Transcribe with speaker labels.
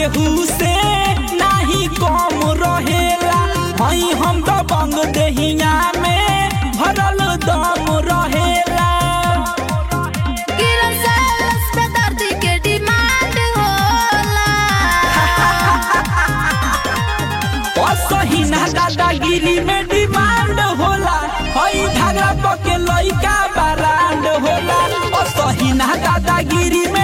Speaker 1: केहू से नाही कम रहेला हई हम तो बंग देहिया में भरल दम रहेला
Speaker 2: किरण सेल्स पे दर्दी के डिमांड होला
Speaker 1: असही ना दादागिरी में डिमांड होला हई धागा पके लइका बरांड होला असही ना दादागिरी में